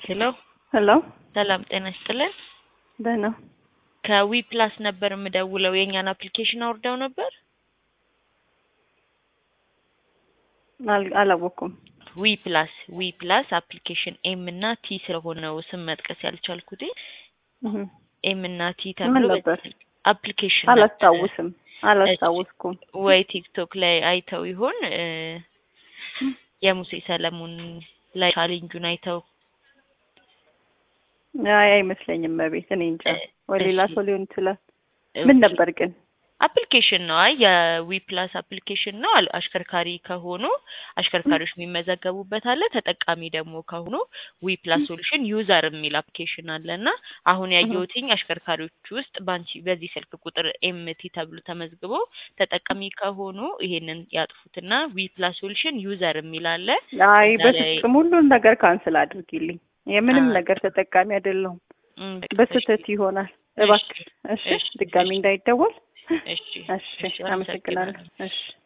ሄሎ ሄሎ ሰላም ጤና ይስጥልን። ደህና ከዊ ፕላስ ነበር የምደውለው። የእኛን አፕሊኬሽን አውርደው ነበር። አል- አላወኩም። ዊ ፕላስ ዊ ፕላስ አፕሊኬሽን ኤም እና ቲ ስለሆነው ስም መጥቀስ ያልቻልኩት እህ፣ ኤም እና ቲ ምን ተብሎ ነበር? አፕሊኬሽን ነበር። አላስታውስም አላስታውስኩም። ወይ ቲክቶክ ላይ አይተው ይሆን እ የሙሴ ሰለሞን ላይ ቻሌንጁን አይተው አይ አይመስለኝም። በቤት እኔ እንጃ፣ እ- ወይ ሌላ እሺ። ሰው ሊሆን ይችላል። ምን ኦኬ። ነበር ግን? አፕሊኬሽን ነው። አይ የዊ ፕላስ አፕሊኬሽን ነው። አል- አሽከርካሪ ከሆኑ አሽከርካሪዎች የሚመዘገቡበት አለ። ተጠቃሚ ደግሞ ከሆኑ ዊ ፕላስ ሶሉሽን ዩዘር የሚል አፕሊኬሽን አለ እና አሁን ያየሁትኝ አሽከርካሪዎች ውስጥ በአንቺ በዚህ ስልክ ቁጥር ኤምቲ ተብሎ ተመዝግቦ ተጠቃሚ ከሆኑ ይሄንን ያጥፉትና ዊ ፕላስ ሶሉሽን ዩዘር የሚል አለ። አይ እዛ ላይ- በፍጹም ሁሉን ነገር ካንስል አድርጊልኝ። የምንም አ- ነገር ተጠቃሚ አይደለሁም። እም፣ በቃ በስህተት ይሆናል። እባክሽ። እሺ፣ እሺ፣ ድጋሚ እሺ። እንዳይደወል። እሺ፣ እሺ፣ እሺ፣ አመሰግናለሁ። እሺ